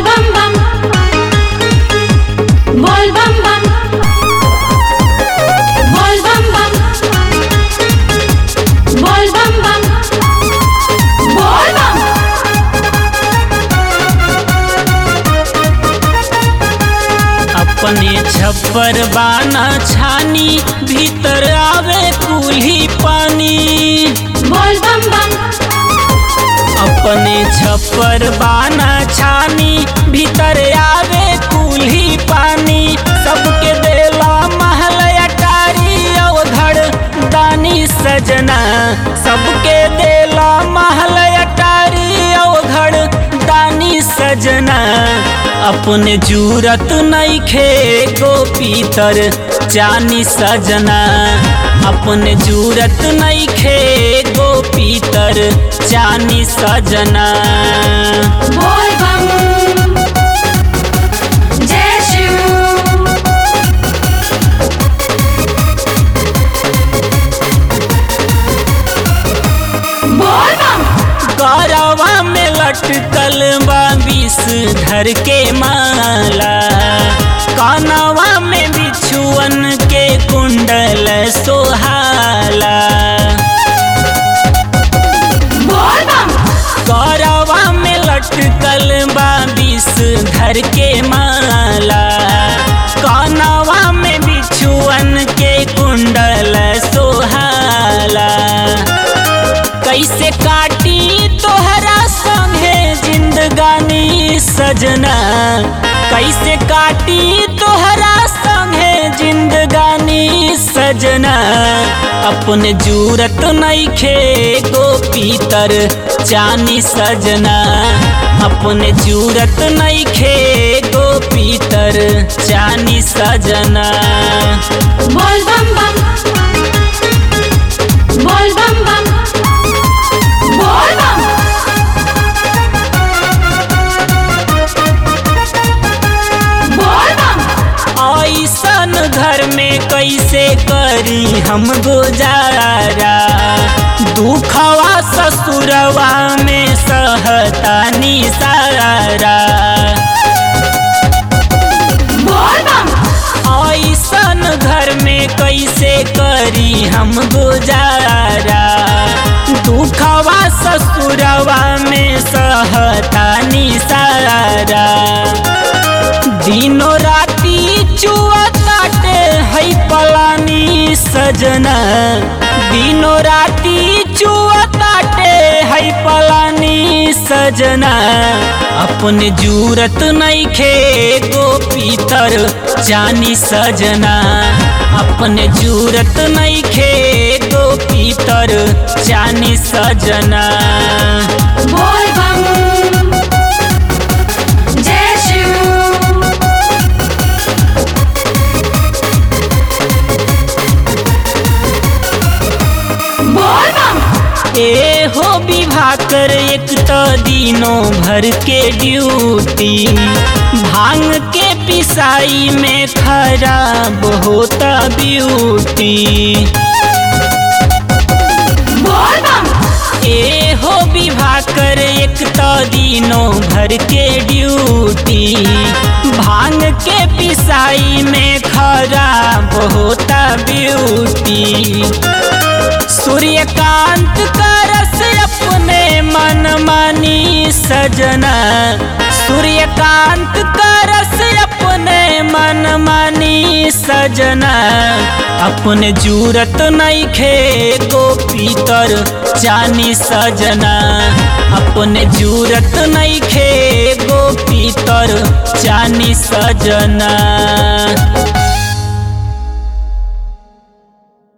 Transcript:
bam bam Bol bam bam Bol bam bam Bol bam bam Bol bam अपने छप्पर बाना छानी भीतर आवे कुल्ही पानी Bol bam bam अपने छप्पर बाना छानी भीतर आवे कुल्ही पानी सबके देला महल अटारी अवधड़ दानी सजना सबके देला महल अटारी अवधड़ दानी सजना अपने जूरत नइखे गोपीतर चानी सजना अपने जूरत नइखे गोपीतर चानी सजना Bol bam Jai Shiv Bol bam गौरवा में लटकल बा विष धर के माला कानवा में बिछुअन के कुंडल सोहाला Bol bam गौरवा में लटकल बा विष धर के माला कानवा में बिछुअन के कुंडल सोहाला कैसे काटी तोहरा संगे जिंदगानी सजना कैसे काटी तोहरा संगे जिंदगानी सजना अपने जूरत नइखे गोपीतर चानी सजना अपने जूरत नइखे गोपीतर चानी सजना Bol bam bam Bol bam bam Bol bam Bol bam ऐसन घर में कैसे करी हम गुजारा दुखवा ससुरवा में सहतानी सारा Bol bam ऐसन घर में कैसे करी हम गुजारा दुखवा ससुरवा में सहतानी सारा दिनो राती चुआ काटे है पलानी सजना दिनो राती चुआ काटे है पलानी सजना अपने जूरत नइखे गोपीतर जानी सजना अपने जूरत नइखे गोपीतर जानी सजना Bol bam Jai Shiv Bol bam ए हो विवाह कर एक तो दिनों भर के ड्यूटी भांग के पिसाई में खराब होता ब्यूटी Bol bam ए हो विवाह कर एक तो दिनों भर के ड्यूटी भांग के पिसाई में खराब होता ब्यूटी सूर्यकांत का रस अपने मन मानी सजना सूर्यकांत का रस अपने मन मानी सजना अपने जूरत नइखे गोपीतर चानी सजना अपने जूरत नइखे गोपीतर चानी सजना